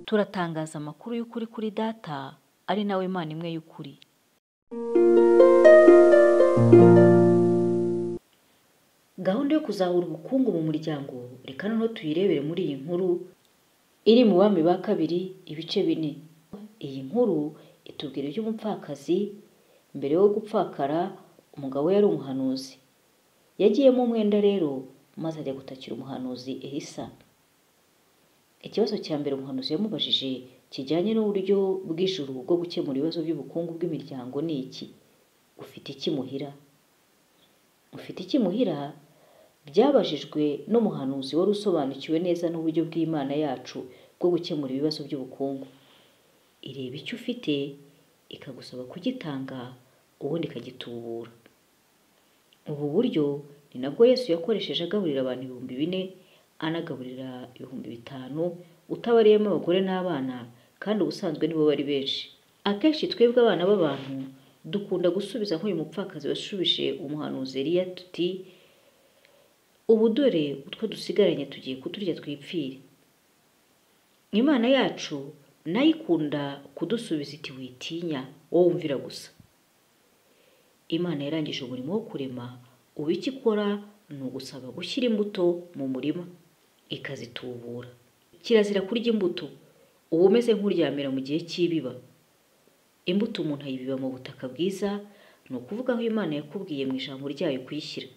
turatangaza amakuru y'ukuri kuri data ari nawe mana imwe y'ukuri gahunda yo kuzahura ubukungu mu muryango reka noneho tuyirebere muri iyi nkuru iri mu bami ba kabiri ibice bine iyi nkuru itubwira iby'umupfakazi mbere yo gupfakara umugabo we yari umuhanuzi yagiyemo umwenda rero maze ajya gutakira umuhanuzi ehisa ikibazo cya mbere umuhanuzi yamubajije kijyanye n'uburyo bw'ijuru bwo gukemura ibibazo by'ubukungu bw'imiryango ni iki ufite iki muhira ufite iki muhira byabajijwe n'umuhanuzi wari usobanukiwe neza n'uburyo bw'imana yacu bwo gukemura ibibazo by'ubukungu ireba icyo ufite ikagusaba kugitanga ubundi ikagitubura ubu buryo ni nabwo yesu yakoresheje agaburira abantu ibihumbi bine anagaburira ibihumbi bitanu utabariyemo abagore n'abana kandi ubusanzwe nibo bari benshi akenshi twebwe abana b'abantu dukunda gusubiza nk'uyu mupfakazi washubije umuhanuzi eriya tuti ubu dore utwo dusigaranye tugiye kuturya twipfire imana yacu nayo ikunda kudusubiza iti witinya wowe wumvira gusa imana yarangije umurimo wo kurema ubu icyo ikora ni ugusaba gushyira imbuto mu murima ikazitubura kirazira kurya imbuto uba umeze nk'uryamira mu gihe cy'ibiba imbuto umuntu ayibiba mu butaka bwiza ni ukuvuga aho imana yakubwiye mu ijambo ryayo kuyishyira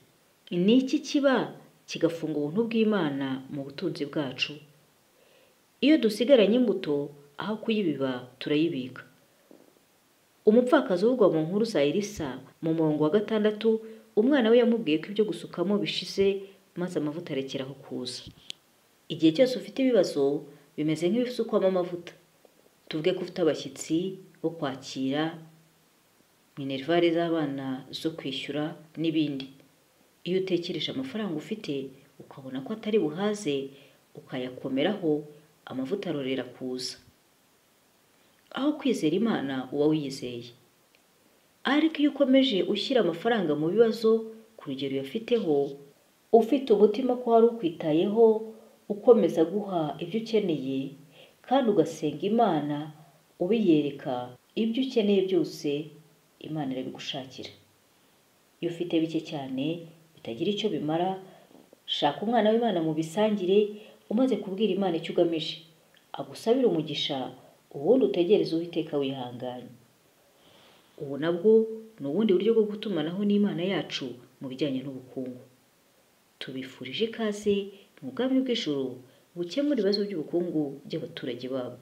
ni iki kiba kigafunga ubuntu bw'imana mu butunzi bwacu iyo dusigaranye imbuto aho kuyibiba turayibika umupfakazi uvugwa mu nkuru za elisa mu murongo wa gatandatu umwana we yamubwiye ko ibyo gusukamo bishize maze amavuta arekeraho kuza igihe cyose ufite ibibazo bimeze nk'ibisukwamo amavuta tuvuge ko ufite abashyitsi bo kwakira minerivare z'abana zo kwishyura n'ibindi iyo utekereje amafaranga ufite ukabona ko atari buhaze ukayakomeraho amavuta arorera kuza aho kwizera imana uba wiyizeye ariko iyo ukomeje ushyira amafaranga mu bibazo ku rugero uyafiteho ufite umutima ko wari ukwitayeho ukomeza guha ibyo ukeneye kandi ugasenga imana ubiyereka ibyo ukeneye byose imana irabigushakira iyo ufite bike cyane bitagira icyo bimara shaka umwana w'imana mu bisangire umaze kubwira imana icyo ugamije agusabira umugisha ubundi utegereze uwiteka wihanganye ubu nabwo ni ubundi buryo bwo gutumanaho n'imana yacu mu bijyanye n'ubukungu tubifurije ikaze mu bwami bw'ijoro bukemura ibibazo by'ubukungu by'abaturage babwo